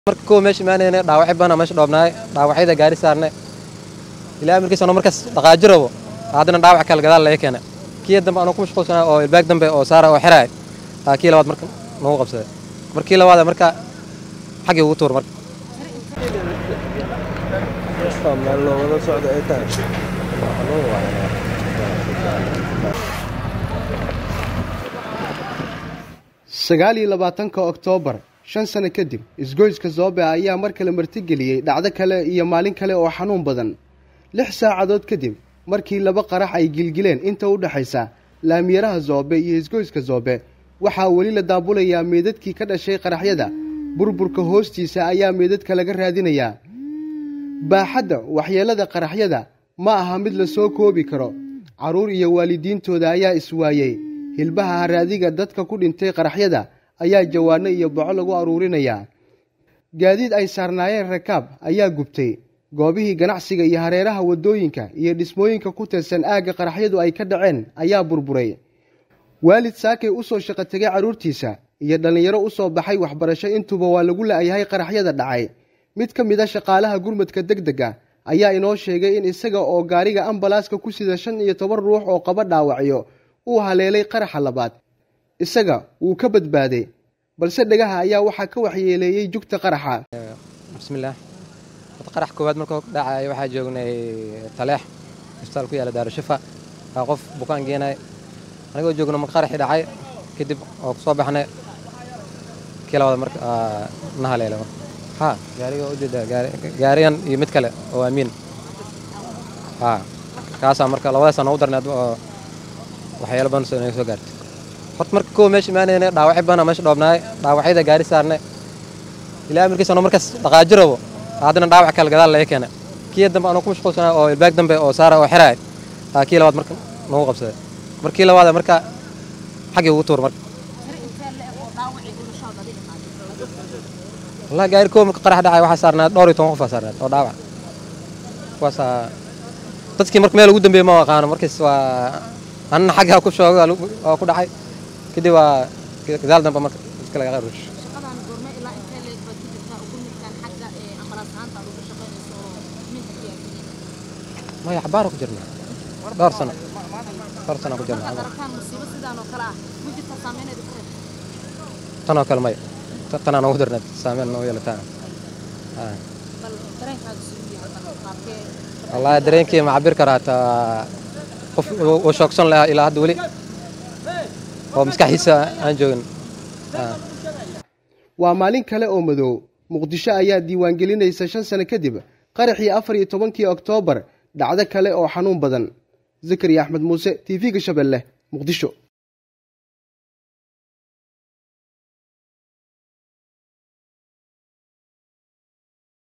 marka kuwa meesha imaanayna dhaawacyo badan meesha dhoobnaay dhaawacyada gaari saarne ilaa amarkiisa ano markaas dhaqaaji rabo haddana dhaawac kale gadaal laga keena kii dambe anoo ku mashquulsanaa oo ilbaag dambe oo saara oo xiraay aa kii labaad marka nagu qabsaday markii labaad marka xaggii ugu tuur marka sagaal iyo labaatanka oktoobar shan sano kadib isgoyska zoobe ayaa mar kale martigeliyey dhacdo kale iyo maalin kale oo xanuun badan lix saacadood kadib markii laba qarax ay gilgileen inta u dhexaysa laamiyaraha zoobe iyo isgoyska zoobe waxaa weli la daabulayaa meedadkii ka dhashay qaraxyada burburka hoostiisa ayaa meedadka laga raadinayaa baaxadda waxyeelada qaraxyada ma aha mid la soo koobi karo carruur iyo waalidiintooda ayaa iswaayey hilbaha haraadiga dadka ku dhintay qaraxyada ayaa jawaano iyo boco lagu aruurinayaa gaadiid ay saarnaayeen rakaab ayaa gubtay goobihii ganacsiga iyo hareeraha waddooyinka iyo dhismooyinka ku tirsan aagga qaraxyadu ay ka dhaceen ayaa burburay waalid saakay u soo shaqo tegay carruurtiisa iyo dhallinyaro u soo baxay waxbarasho intuuba waa lagu la'yahay qaraxyada dhacay mid ka mid a shaqaalaha gurmadka deg dega ayaa inoo sheegay in isaga oo gaariga ambalaaska ku sida shan iyo toban ruux oo qaba dhaawacyo uu haleelay qaraxa labaad isaga wuu ka badbaaday balse dhegaha ayaa waxaa ka waxyeeleeyey jugta qaraxa bismillaah qarax koowaad markuu dhacay waxaa joognay taleex isbitaal ku yaala daarushifa aa qof bukaan geenay anigoo joogno marka qaraxii dhacay kadib oo kusoo baxnay kii labaad marka na haleelay marka ha gaariga ujeeda gaarigan iyo mid kale oo amiin ha kaasaa marka labadaasa noogu darnay oo waxyaalo badan naga soo gaartay horta marka kuwa meesha imaanayna dhaawacyo badan meesha dhoobnaay dhaawacyada gaari saarne ilaa amarkiisa ano markaas dhaqaaji rabo haddana dhaawac kale gadaal laga keena kii dambe anoo ku mashquulsanaa oo ilbaag dambe oo saara oo xiraay aa kii labaad marka nagu qabsaday markii labaad marka xaggii ugu tuur marka wallahi gaari kuwa marka qarax dhacay waxaa saarnaa dhowr iyo toban qof aa saarnaad oo dhaawac kuwaasaa dadkii marka meel ugu dambeeyey ma aqaano markaas waa anna xaggaa ku shoogay oo ku dhacay kadib waa gadaal dambe marka iska laga rush maya xabaara ku jirna dhowr sano dhowr sano ku jirna tanoo kale maya tanaa noogu darna saameyn noo yeelataa wallaahi dareenkii ma cabir karaa hataa qof uu shoogsan lahaa ilaa hadda weli oo maskaxdiisa aan joogin waa maalin kale oo madow muqdisho ayaa diiwaangelinaysa shan sano kadib qaraxii afar iyo tobankii oktoobar dhacdo kale oo xanuun badan zakariya axmed muuse t v-ga shabeelle muqdisho